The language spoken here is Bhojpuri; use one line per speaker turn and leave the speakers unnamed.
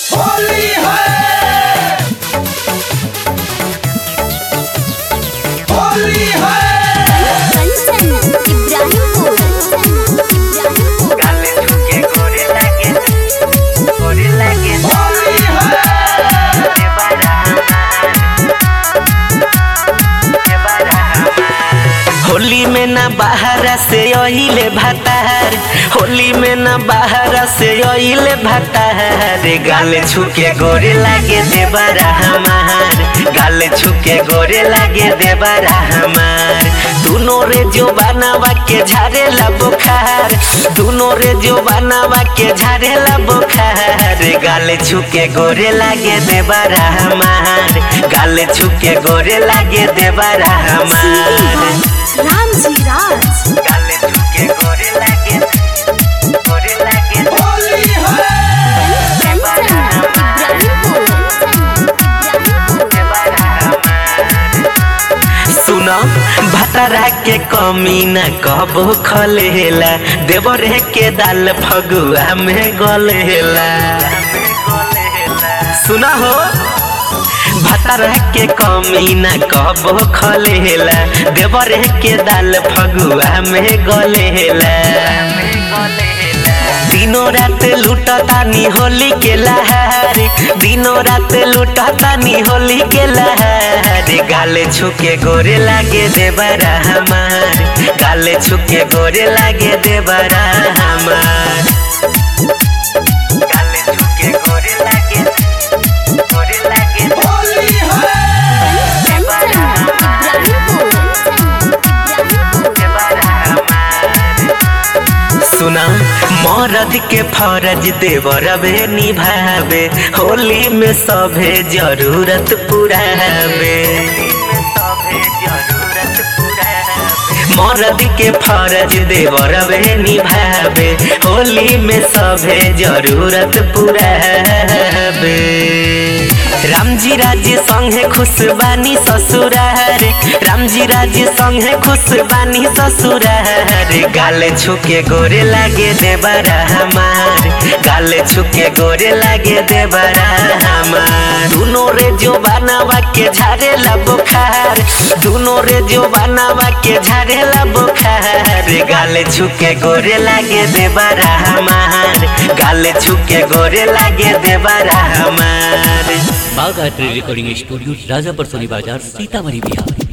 होली है होली है
कंचन इब्राहिमपुर इब्राहिमपुर
गाले झुके गोरे लागे गोरे लागे
होली है
के बारा के बारा होली में ना बाहर से ओइले भतार होली में ना बाहर से ओइले भतार गाले छुके गोरे लागे देवरा हमार गाले छुके गोरे लागे देवरा हमार दोनों रे जो बनावा के झारेला बुखार दोनों रे जो बनावा के झारेला बुखार गाले छुके गोरे लागे देवरा हमार गाले छुके गोरे लागे देवरा हमार
राम जी राज
गाले छुके गोरे लागे गोरे लागे
होली है
कंचन इब्राहिमपुर इब्राहिमपुर
सुनो भतरा के कमी न कबो खलेला देवरे के दाल फगुआ में गलेला सुना हो भतरा के कमी न कबो खलेला देवरे के दाल फगुआ में गलेला दिनों रात लुटतानी होली के लहार दिनों रात लुटतानी होली के लहार गाले छुके गोरे लागे देवरा हमार गाले छुके गोरे लागे देवरा हमार गाले छुके गोरे लागे गोरे लागे
होली है
कंचन इब्राहिमपुर इब्राहिमपुर
सुना मरद के फरज देवरबे निभावे होली में सभे जरूरत पुरावे मरद के फरज देवरबे निभावे होली में सभे जरूरत पुरावे रामजी राज्य संगे खुश बानी ससुरार रामजी राज्य संगे खुश बानी ससुरार गाले छुके गोरे लागे देवरा हमार गाले छुके गोरे लागे देवरा हमार दोनों रे जो बनावा के झारेला बुखार दोनों रे जो बनावा के झारेला बुखार गाले छुके गोरे लागे देवरा हमार गाले छुके गोरे लागे देवरा हमार
बाघ art recording studio Rajapar Soni Bazar Sitamarhi Bihar